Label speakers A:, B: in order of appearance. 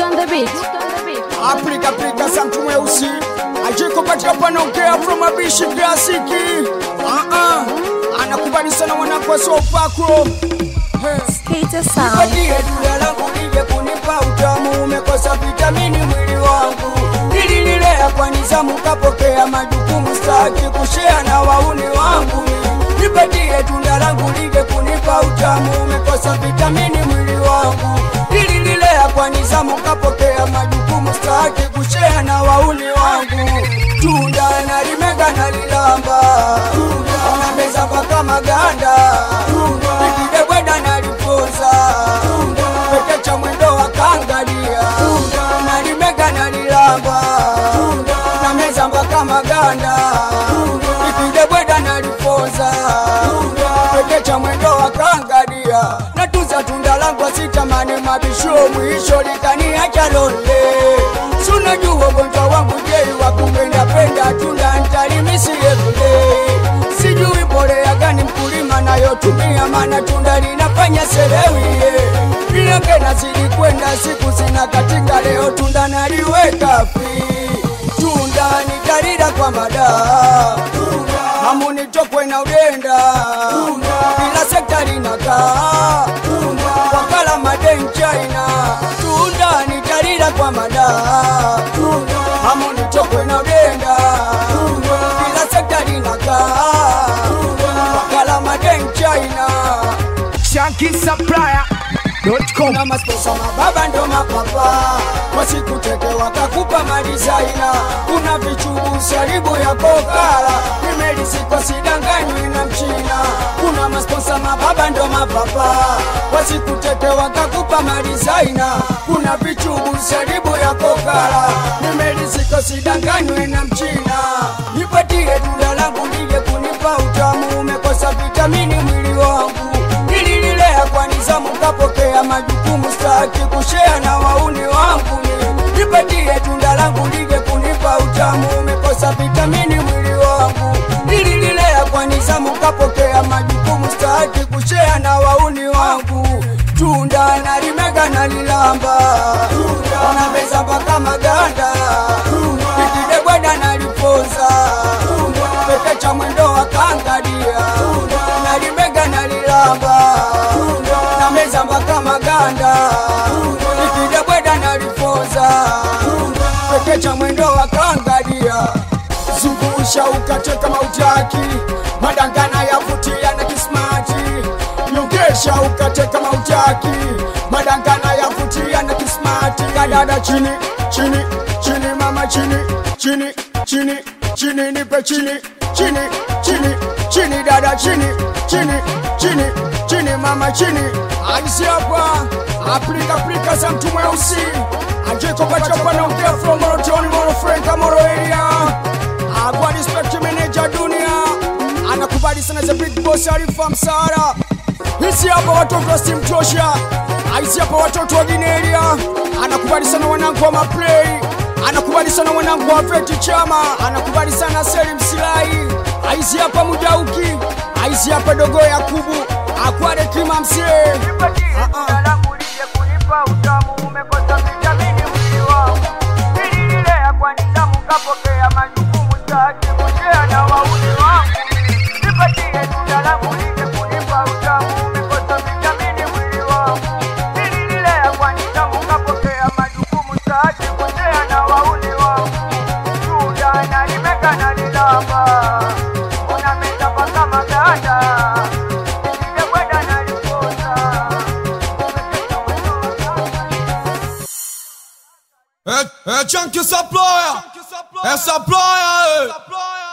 A: on the beat.
B: Afrika Afrika sa mtu mweusi ajiko katika panaongea from abishi klasiki uh-uh. anakubali sana mwanakwasi wa upako
A: Skater sound.
B: Nipatie tunda langu lije kunipa utamu, umekosa vitamini mwili wangu. Nilililea kwa nizamu, kapokea majukumu, staki kushea na wauni wangu. Nipatie tunda langu lije kunipa utamu, umekosa vitamini mwili wangu. Nilililea kwa nizamu, kapokea majukumu, staki kushea na wauni wangu. Tunda nalimega nalilamba, unameza mpaka maganda, nikidebweda nalipoza peke cha mwendo wa kangalia nalimega nalilamba na meza mpaka maganda ikidebweda nalipoza peke cha mwendo wa kangalia natuza tunda langu sitamani mabisho mwisho likaniacha londe sunajua ugonjwa wangu jei wa kupendapenda tunda ntalimisiye vile sijui mbolea gani mkulima nayotumia, mana tunda linafanya selewie vilenge nazidi kwenda siku zina katika, leo tunda naliweka fi tunda nitalila kwa madaa hamunitokwe na udenda kila sekta linakaa wakala maden China tunda nitalila kwa madaa hamunitokwe na udenda kila sekta linakaa wakala maden China
C: shankisupplier.com
B: na masposa mababa ndo mapapa wasikuteke wakakupa madizaina kuna vichubu saribu ya kokala nimelisiko sidanganywi na mchina kuna masposa mababa ndo mapapa wasikuteke wakakupa madizaina kuna vichubu saribu ya kokala nimelisiko sidanganywi na mchina nipatie tunda langu lije kunipa utamu umekosa vitamini mwili wangu nilililea kwa nizamu kapokea majukumu staki kushea na wauni wangu nipatie tunda langu lije kunipa utamu umekosa vitamini mwili wangu nilililea kwa nizamu kapokea majukumu staki kushea na wauni wangu tunda nalimega nalilamba wanameza mpaka maganda ikidebweda nalipoza peke cha mwendo wa kangadia nalimega nalilamba na meza mpaka maganda ikidebweda nalipoza peke cha mwendo wa kangadia zungusha ukate kama utaki madangana yavutia na kismati nyongesha ukate kama utaki madangana yavutia na kismati kadada chini chini chini mama chini chini chini chini nipe chini chini chini chini dada chini chini chini chini mama chini aisi hapa Afrika Afrika za mtu mweusi ajeko kachopa na ongea from Morotoni Moro Franka Moro area Agwa respect manager dunia anakubali sana za big boss Arifa Msara Hisi hapa watoto wa Steam Tosha Aisi hapa watoto wa Ginelia anakubali sana wanangu wa Maplay anakubali sana wanangu wa Feti Chama anakubali sana Selim Silai Aisi hapa Mujauki Aisi hapa Dogo Yakubu Akware Kima Msee Ah, ah.
D: kapokea majukumu staki kushea na wauni wangu nipatie tunda langu lije kunipa utamu umekosa vitamini mwili wangu nilililea kwa nidhamu kapokea majukumu staki kushea na wauni wangu tunda nalimeka nalilamba unameza mpaka maganda nikidekwenda nalipoza
E: É, é Chunky Supplier, é Supplier, é.